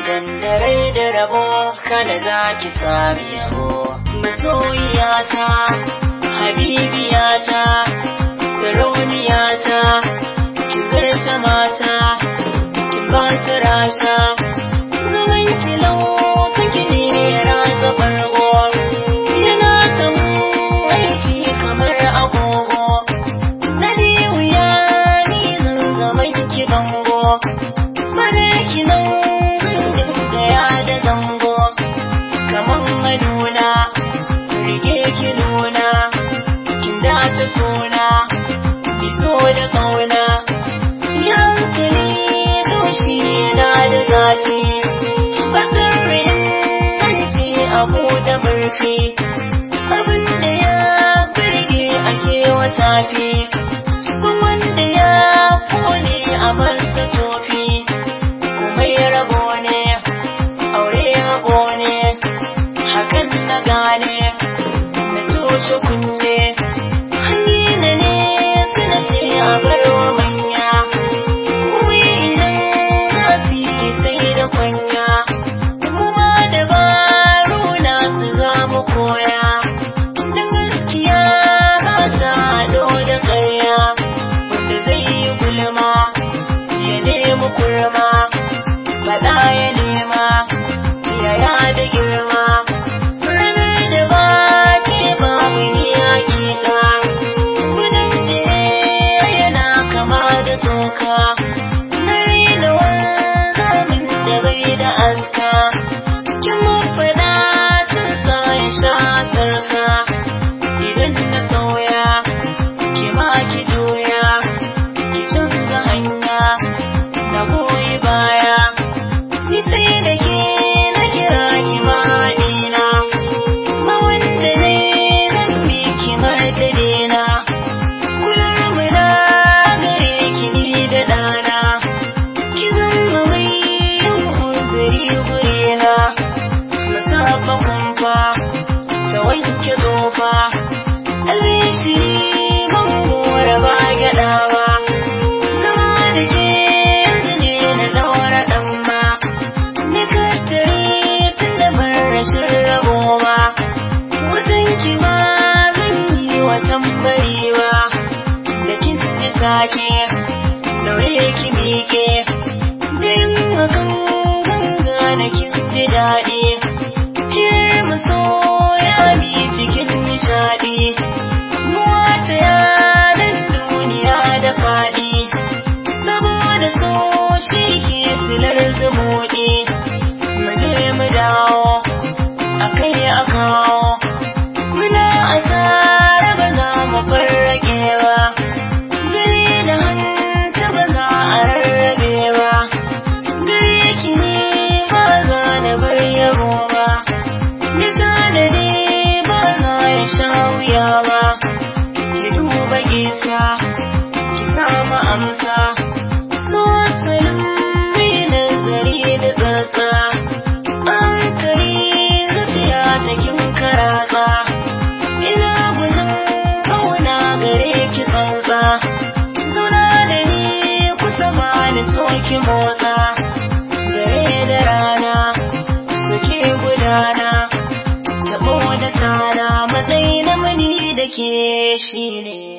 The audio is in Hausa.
idan da rai da rabo kada za ki sami yabo masoyiyata habibiyata sarauniyata ki zarta mata ki ba su rasa zaman ki laukan ki ne ya ratsa bargo yana ta aiki kamar agogo na wuya ni zan zama ki bango bare ki nan da ya da zango kaman maduna rike ki nuna kin dace suna mi so da kauna ya hankali doshi yana da zafi bakarin kanci abu da murfi abin da ya birge ake wata fi cikin wanda ya kone a masa tofi kuma ya rabo ne aure hago ne hakan na gane na toshe kunne hannuna ne suna ce a barwa manya kuma idan zafi sai da kwanya kuma dabaru na su za mu koya da gaskiya ba ta haɗo da ƙarya wanda zai yi gulma ya nemi kurma faɗa ya nema yaya da girma ranar da ba ke babu ni hakika gudun jini yana kama da toka na raina wanzamin da bai da aska kin mun faɗa cin sa ya sha sarka idan na sauya ki ma ki juya ki canza hanya na goyi baya ni sai da ke na kira ki mahaɗina ma wanda ne zan bi ki madadina kular mu na gare ki ni da ɗana ki zama mai yin uzuri gurina na saba kumfa ta wanke zofa albishi ban mora ba gyaɗa ba zama da ke yanzu ne na ɗaura ɗan ma ni kattare tun da ban rashin rabo ba watan ki ma zan yi watan bari ba da kin ji take daure ki miƙe da yin hakan ganga na kin ji daɗi Hiyar masoya mi cikin nishaɗi Wata yanar duniya da faɗi Saboda so shi ke silar zumuɗi Mu je mu dawo a kai a kawo Muna a tare ba za mu farrake ba Jini da hanta ba za a rarrabe ba Gare ki ne ba za na bar yabo ba Nisa da ne ba za ya sha wuya ba Ki duba gisa ki samu amsa So asalin mai nazari da tsatsa Hankali zuciya ta kin karatsa Ina gudun kauna gare ki tsantsa Zauna da ni kusa ma ni so ki motsa Dare da rana suke gudana Tabo da tana matsayi na mani da ke shi ne